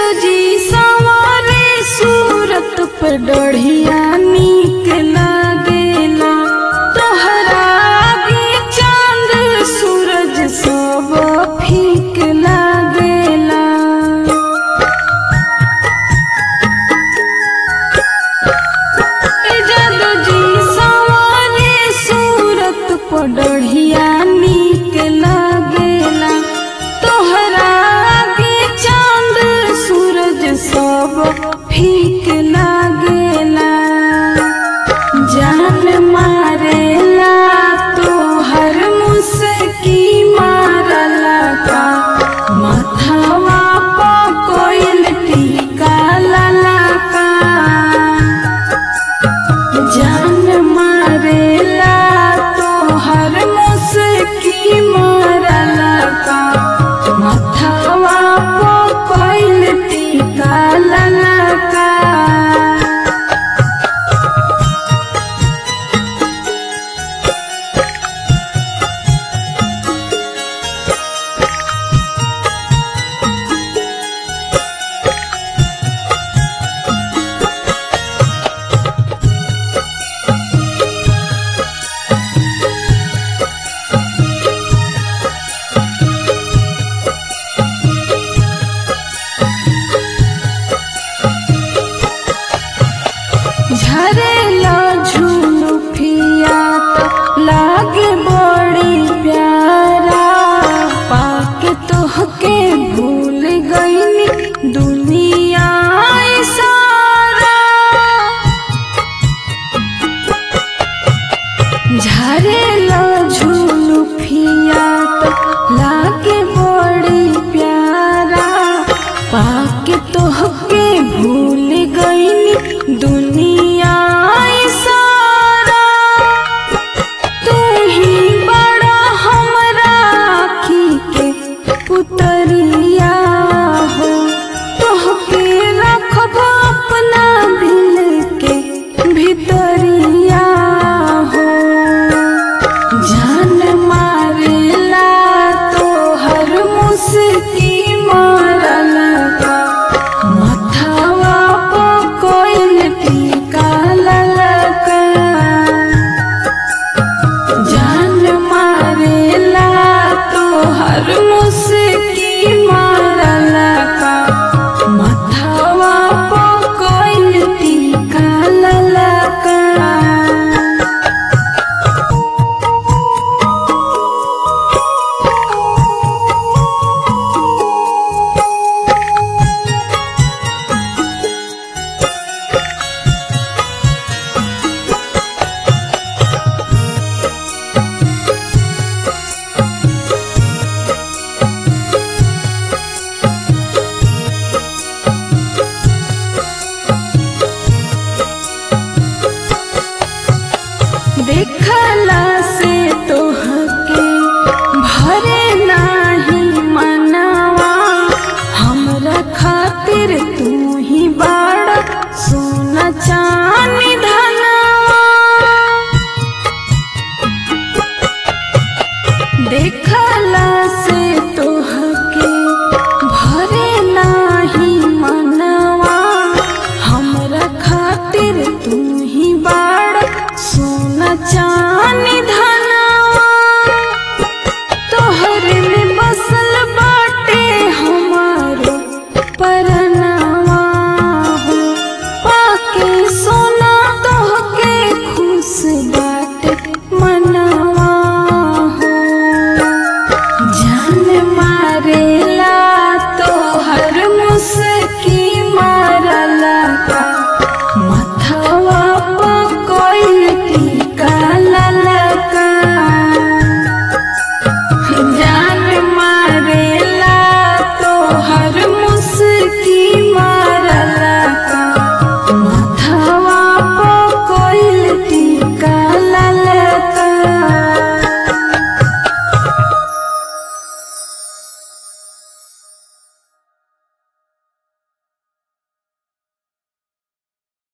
जी सवारे सूरत पर डढ़िया नीक लागेला तोहरा आगे चांद सूरज सब फीक लागेला ए जादू जी सवारे सूरत पर डढ़िया नीक लागेला तोहरा आगे चांद सूरज सब फीक लागेला जान मारेला तोहर मुस्की मारला का माथावा पकोइल टीका लाला का जान मारेला तोहर मुस्की मारला का माथावा पकोइल टीका लाला का झरेला झूलू फिया तो लागे बड़ी प्यारा पाके तोहके भूल गईनी दुनिया ई सारा झरेला झूलू फिया तो लागे बड़ी प्यारा पाके तोहके भूल गईनी दुनिया ई सारा तू ही बड़ा हमरा आँखी के पुतरिया हो तोहके रखब अपना दिल के भितरिया हो जान मारेला तोहर मुस्की मारला का मथवा पकोइल टीका ललका जान मारेला तोहर मुस्की मारला का मथवा पकोइल टीका ललका देखला से तोहके भरे नाही मनवा हमरा खातिर तू